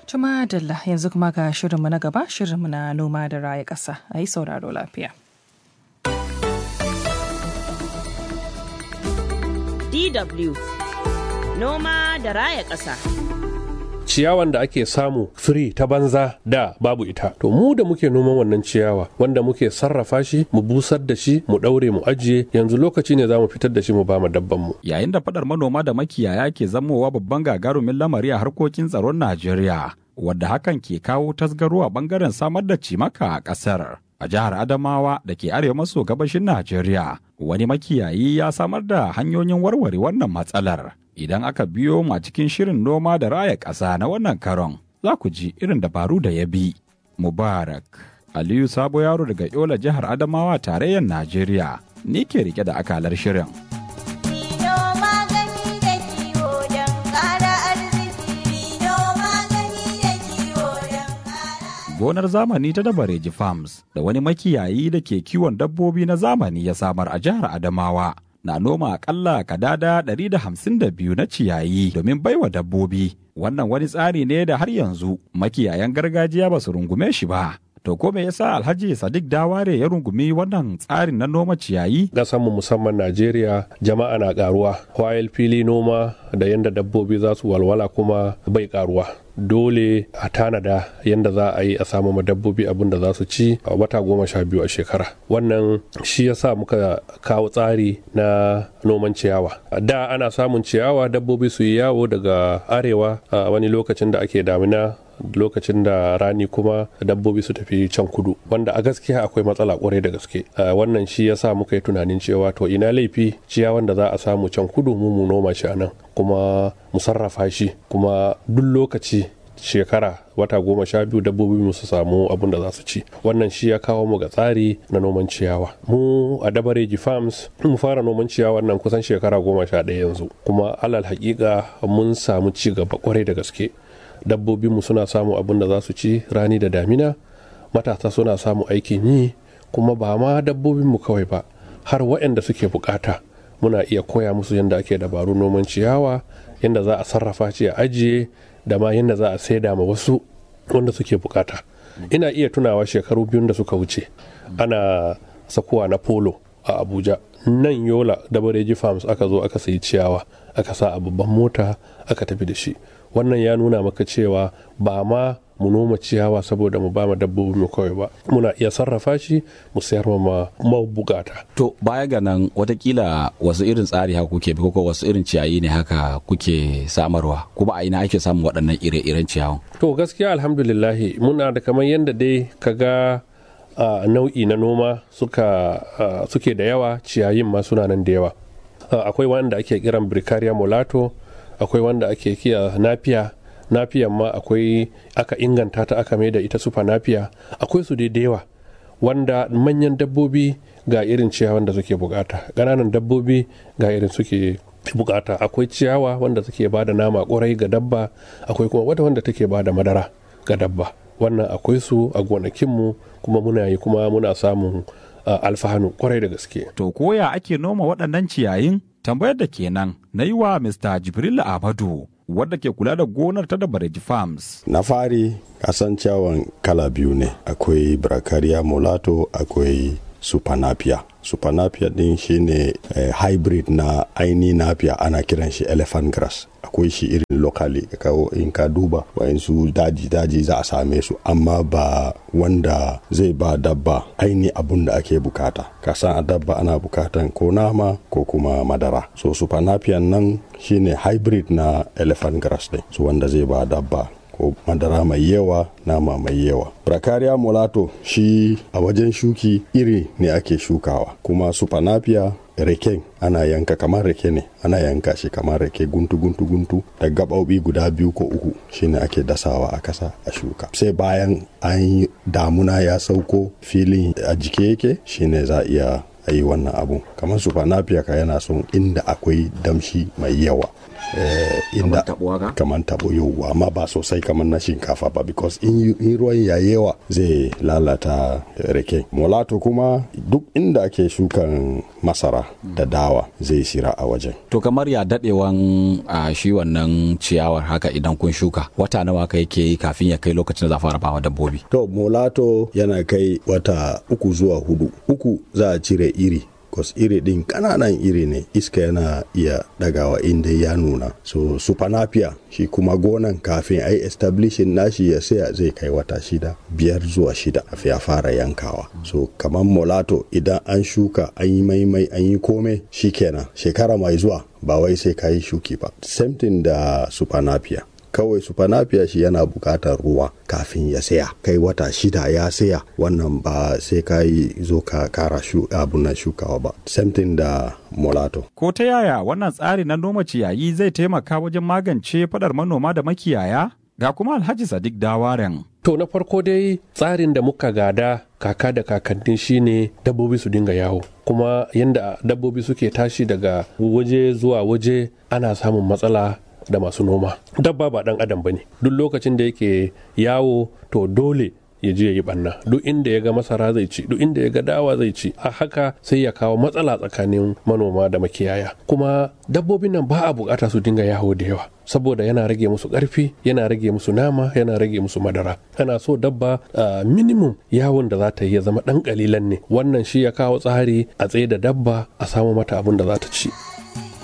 Tuma Dalla yanzu kuma ga shirinmu na gaba shirinmu na noma da raya ƙasa a yi sauraro lafiya. DW Noma da raya ƙasa. ciyawan da ake samu free ta banza da babu ita to mu da muke noman wannan ciyawa wanda muke sarrafa shi mu busar da shi mu daure mu ajiye yanzu lokaci ne za mu fitar da shi mu ba mu dabban mu yayin da fadar manoma da makiyaya ke zamowa babban gagarumin lamari a harkokin tsaron Najeriya wadda hakan ke kawo tasgaro a bangaren samar da cimaka a kasar a jihar Adamawa da ke arewa maso gabashin Najeriya wani makiyayi ya samar da hanyoyin warware wannan matsalar idan aka biyo mu a cikin shirin noma da raya ƙasa na wannan karon za ku ji irin dabaru da ya bi. Mubarak Aliyu Sabo Yaro daga Yola jihar Adamawa tarayyar Najeriya ni ke rike da akalar shirin. Gonar zamani ta Dabareji Farms da wani makiyayi da ke kiwon dabbobi na zamani ya samar a jihar Adamawa. na noma akalla kadada 152 na ciyayi domin baiwa dabbobi. Wannan wani tsari ne da har yanzu makiyayan gargajiya ba su rungume shi ba. To ko me yasa Alhaji Sadiq Daware ya rungumi wannan tsarin na noma ciyayi? mu musamman Najeriya jama'a na karuwa, wayil fili noma da yadda dabbobi za su walwala kuma bai karuwa. dole a tanada yadda za a yi a samu ma dabbobi abin da za su ci a wata goma sha biyu a shekara wannan shi ya sa muka kawo tsari na noman ciyawa da ana samun ciyawa dabbobi su yi yawo daga arewa a wani lokacin da ake damina lokacin da rani kuma dabbobi su tafi can kudu wanda a gaskiya akwai matsala kwarai da gaske wannan shi ya sa muka yi tunanin cewa to ina laifi ciyawan da za a samu can kudu mu mu noma shi a nan kuma mu sarrafa shi kuma duk lokaci shekara wata goma sha biyu dabbobi mu su samu abin da za su ci wannan shi ya kawo mu ga tsari na noman ciyawa mu a dabareji farms mu fara noman ciyawa nan kusan shekara goma sha ɗaya yanzu kuma alal hakika mun samu ci gaba kwarai da gaske dabbobinmu suna samun abin da za su ci rani da damina matasa suna samun aikin yi kuma ba ma dabbobinmu kawai ba har waɗanda suke bukata muna iya koya musu yadda ake dabaru noman ciyawa yadda za a sarrafa shi a ajiye da ma yadda za a saida ma wasu wanda suke bukata ina iya tunawa shekaru biyun da suka wuce ana sakuwa na polo a abuja nan yola da bareji farms aka zo aka sayi ciyawa aka sa a babban mota aka tafi da shi wannan ya nuna maka cewa ba ma mu noma ciyawa saboda mu ba ma dabbobi mu kawai ba muna iya sarrafa shi mu sayar ma mabukata To baya ga nan watakila wasu irin tsari haka kuke bi ko wasu irin ciyayi ne haka kuke samarwa kuma a ina ake samun waɗannan ire-iren ciyawan. to gaskiya alhamdulillahi muna da kamar yadda dai ka ga uh, nau'i na noma suka uh, suke da yawa ciyayin ma suna nan da yawa uh, akwai wanda ake kiran bricaria molato akwai wanda ake kiya nafiya nafiyan ma akwai aka inganta ta aka mai da ita sufa nafiya akwai su dai da yawa wanda manyan dabbobi ga irin ciyawan da suke bukata ƙananan dabbobi ga irin suke bukata akwai ciyawa wanda suke ba da nama ƙwarai ga dabba akwai kuma wata wanda take ba da madara ga dabba wannan akwai su a gonakinmu kuma muna yi kuma muna samun uh, alfahanu ƙwarai da gaske To koya ake noma waɗannan ciyayin? Tambayar da kenan na yi wa Mr. Jibril Ahmadu wadda ke kula da gonar ta da Bareji Farms. na fari kasan ciyawan kala biyu ne akwai bracaria molato akwai supanapia supanapia din shine eh, hybrid na aini napia ana kiran shi elephant grass akwai shi irin locally ka kawo in ka duba wayansu daji daji za a same su amma ba wanda zai ba dabba aini abun da ake bukata ka san a dabba ana bukatan ko nama ko kuma madara so supanapian nan shine hybrid na elephant grass din so wanda zai ba dabba ko madara mai yawa nama mai yawa bracaria molato shi a wajen shuki iri ne ake shukawa kuma supanapia reken ana yanka kamar rake ne ana yanka shi kamar rake guntu guntu guntu da gaɓoɓi guda biyu ko uku shine ake dasawa a kasa a shuka sai bayan an yi damuna ya sauko filin a jike yake shine za a iya a yi wannan abu kamar supanapia ka yana son inda akwai damshi mai yawa inda tabo haka? kamar tabo yau amma ba sosai kamar na shinkafa ba because in in ruwan ya yawa zai lalata rake molato kuma duk inda ake shukan masara da dawa zai sira a wajen To kamar ya daɗewan a shi wannan ciyawar haka idan kun shuka wata nawa ka yake yi kafin ya kai lokacin da za a fara bawa dabbobi. to molato yana kai wata uku zuwa hudu uku za a cire iri kos iri din kananan iri ne iska yana iya dagawa inda ya nuna so supanapia shi kuma gonan kafin a yi establishin nashi ya saya zai kai wata shida biyar zuwa shida kafin ya fara yankawa so kamar molato idan an shuka an yi maimai an yi kome shikenan shekara mai zuwa ba wai sai ka yi shuki ba same thing da supanapia kawai supanapia shi yana bukatar ruwa kafin ya saya kai wata shida ya saya wannan ba sai ka yi zo ka kara shu abun nan shukawa ba same thing da molato Ko ta yaya wannan tsari na noma ciyayi zai taimaka wajen magance fadar manoma da makiyaya? Ga kuma Alhaji Sadiq Dawaren. To na farko dai tsarin da muka gada kaka da kakanni shine dabbobi su dinga yawo kuma yadda dabbobi suke tashi daga waje zuwa waje ana samun matsala da masu noma dabba ba dan adam bane duk lokacin da yake yawo to dole ya je ya yi banna duk inda ya ga masara zai ci duk inda ya ga dawa zai ci a haka sai ya kawo matsala tsakanin manoma da makiyaya kuma dabbobin nan ba a bukata su dinga yawo da yawa saboda yana rage musu karfi yana rage musu nama yana rage musu madara ana so dabba a minimum yawon da za ta yi ya zama dan kalilan ne wannan shi ya kawo tsari a tsaye da dabba a samu mata abin da za ta ci